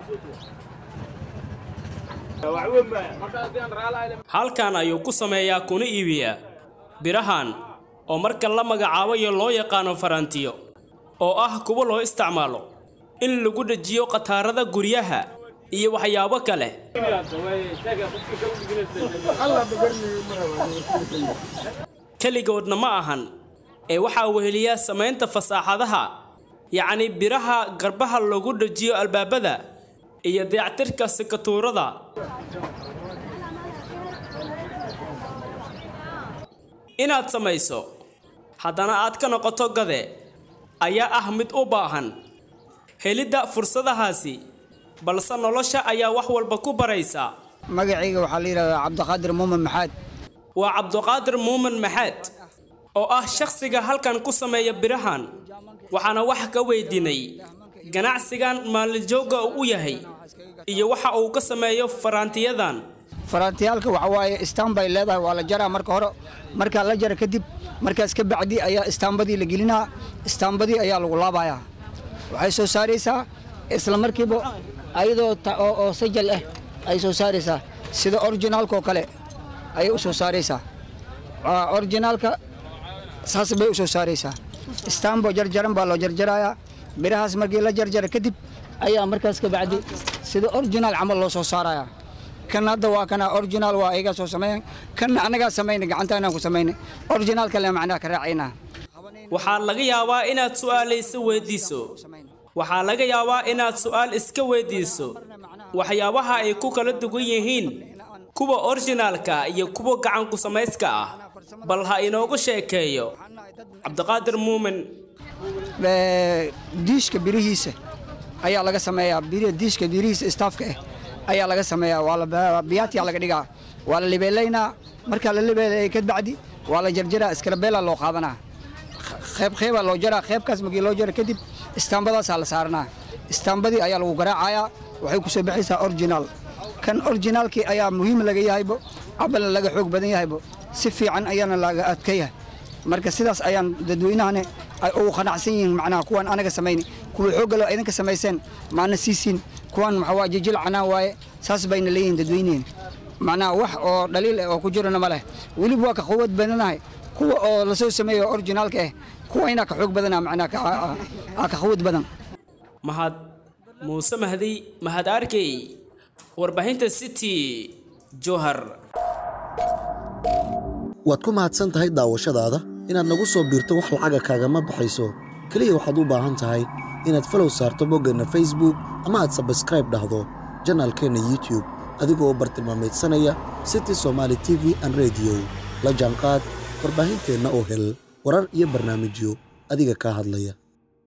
halkan ayuu ku sameeyaa kuna iibiyaa birahan oo marka la magacaabayo loo yaqaano farantiyo oo ah kuwo loo isticmaalo in lagu dhejiyo khataarada guryaha iyo waxyaabo kale keligoodna ma ahan ee waxaa weheliya samaynta fasaaxadaha yacni biraha garbaha lagu dhejiyo albaabada iyo dayactirka sikatuurada inaad samayso haddana aad ka noqoto gade ayaa ah mid u baahan helidda fursadahaasi balse nolosha ayaa wax walba ku baraysa magacayga waxaa la yidhahdaa cabdiqaadir muumin maxaad waa cabdiqaadir muumin maxaad oo ah shakhsiga halkan ku sameeya birahan waxaana wax ka weydiinay ganacsigan maalinjoogga uu u yahay iyo waxa uu ka sameeyo faraantiyadan faraantiyaalka waxa waaye istaan bay leedahay waa la jaraa marka hore markaa la jara kadib markaas ka bacdi ayaa istaambadii la gelinaa istaambadii ayaa lagu laabayaa waxay soo saaraysaa isla markiiba ayadoo oo sajal ah ay soo saaraysaa sida orijinaalkaoo kale ayay u soo saaraysaa orijinaalka saas bay u soo saaraysaa istaambo jarjaran baa loo jarjarayaa birahaas markii la jarjara kadib ayaa markaas ka bacdi sida orijinaal camal loo soo saarayaa kan hadda waa kana orijinaal waa ayagaa soo sameeyan kanna annagaa samayna gacantaanaan ku samaynay orijinaalka le macnaha ka raacaynaa waxaa laga yaabaa inaad su'aalayso weydiiso waxaa laga yaabaa inaad su'aal iska weydiiso waxyaabaha ay ku kala duwan yihiin kuwa orijinaalka iyo kuwa gacanku samayska ah bal ha inoogu sheekeeyo cabdiqaadir muumin diishka birihiisa ayaa laga sameeyaa diishka birihiisa istaafka ah ayaa laga sameeyaa waa biyaatiyaa laga dhigaa waa la libeelaynaa markaa la libeelaya ka bacdi waa la jarjaraa iskarabeela loo qaadanaa qayb qaybaa loo jaraa qaybkaas markii loo jara kadib istaambadaasaa la saaranaa istaambadii ayaa lagu garaacayaa waxay ku soo baxaysaa orijinaal kan orijinaalkii ayaa muhiim laga yahaybo cabalna laga xoog badan yahaybo si fiican ayaana laga adka yahay marka sidaas ayaan dadweynahane ay ugu qanacsan yihiin macnaha kuwaan anaga samayni kuwa xooggalo idinka samayseen maana siisiin kuwaan maxaa waa jijil canaan waaye saas bayna leeyihiin dadweyniheen macnaha wax oo dhaliil ah oo ku jirana ma leh weliba waa ka quwad badanahay kuwa oo la soo sameeyo orijinaalka ah kuwa inaa ka xoog badana macnaha aa ka quwad badan mahad muuse mahdi mahad arkey warbaahinta city johar waad ku mahadsan tahay daawashadaada inaad nagu soo biirto wax lacaga kaagama baxayso keliya waxaad u baahan tahay inaad falow saarto boggeenna facebook ama aad sabskraib dhahdo janaalkeenna youtube adigoo bartilmaamaydsanaya city somaali t v an rediyo la jaanqaad warbaahinteenna oo hel warar iyo barnaamijyo adiga kaa hadlaya